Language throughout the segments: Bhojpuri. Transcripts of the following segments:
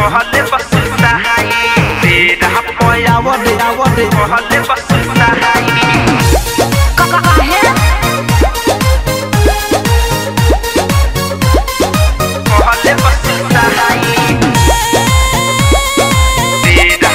कहले बसुता हाई तेरा पयावरे आवरे कहले बसुता हाई काहे कहले बसुता हाई तेरा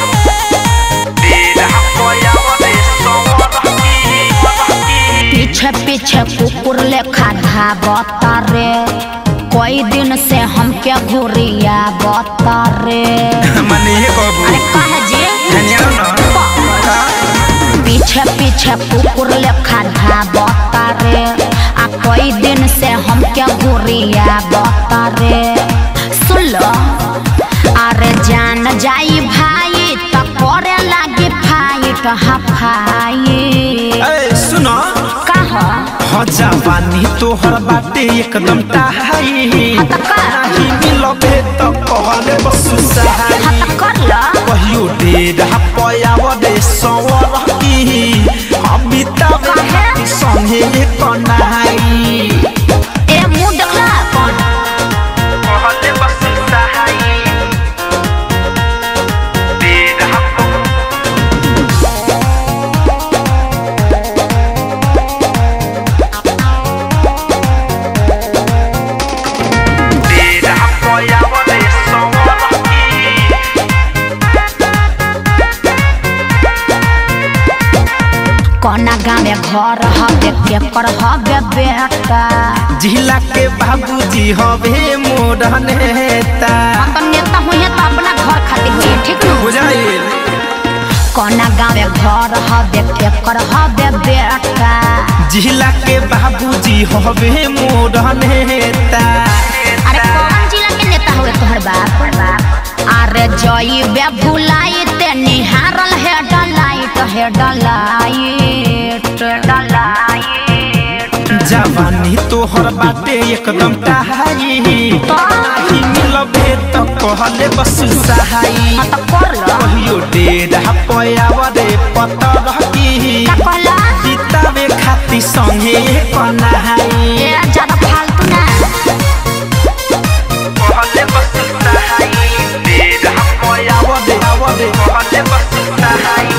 तेरा पयावरे सवरकी पीछे पीछे कुकुर लेखा धाबता रे कई दिन से हमके घुरिया बता रे मने ये कहबू अरे काहे जी धनिया ना पीछे पीछे कुकुर लेखा धाबता रे आ कई दिन से हमके घुरिया बता रे सुन लो अरे जान जाई भाई त करे लागी फाइट हफाई ए सुनो कहा हजा पानी तोहर बाटे एकदम टाहाई हत का नाही मिलबे त कहले बसु सहाई हत कर लो कहियो डेरा पयावरे सवर की अमिताभ काहे? संगे कनाई ए मुंह देखला अपन कहले बसु सहाई डेरा डेरा पयावरे सवर की कोना गाँव में घर हवे के पर हवे बेटा जिला के बाबूजी हवे मोर नेता तो नेता हुई तो अपना घर खातिर हुई ठीक न बुझाइल कोना गाँव में घर हवे के पर हवे बेटा जिला के बाबूजी हवे मोर नेता अरे कौन जिला के नेता हुए तोहर बाप अरे जई बे भुलाई ते निहारल है डलाइट है डलाइट डलाइट जवानी तोहर बाटे एकदम टाहाई नाही मिलबे त कहले बस सहाई हाँ तो कर लो कहियो डेरा पयावरे पतर की का कहला किताबे खाती संगे कनाई ए ज्यादा फालतू ना कहले बस सहाई डेरा पयावरे आवरे कहले बस सहाई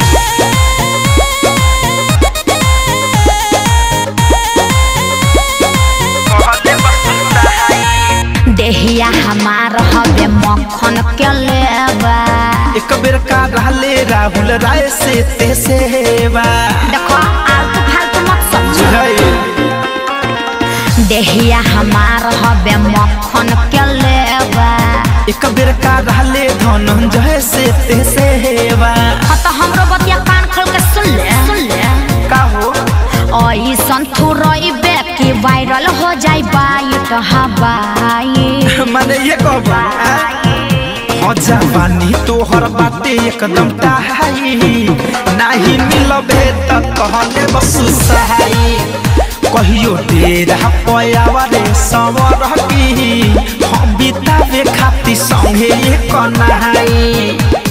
कहले बस सहाई देहिया हमार हवे मक्खन के लेबा एक बेर का रहले राहुल राय से ते सेवा देखो आलतू फालतू मत समझो बुझाइल देहिया हमार हवे मक्खन के लेबा एक बेर का रहले धनंजय से ते सेवा हाँ तो हमरो बतिया कान खोल के सुन ले सुन ले का हो ओई संथुरइबे कि वायरल हो जाई बाइट हवाई माने ये कहबा हजा पानी तोहर बाटे एकदम टाहाई नाही मिलबे त कहले बस सहाई कहियो डेरा पयावरे सवर की हम बितावे खाती संगे कनाई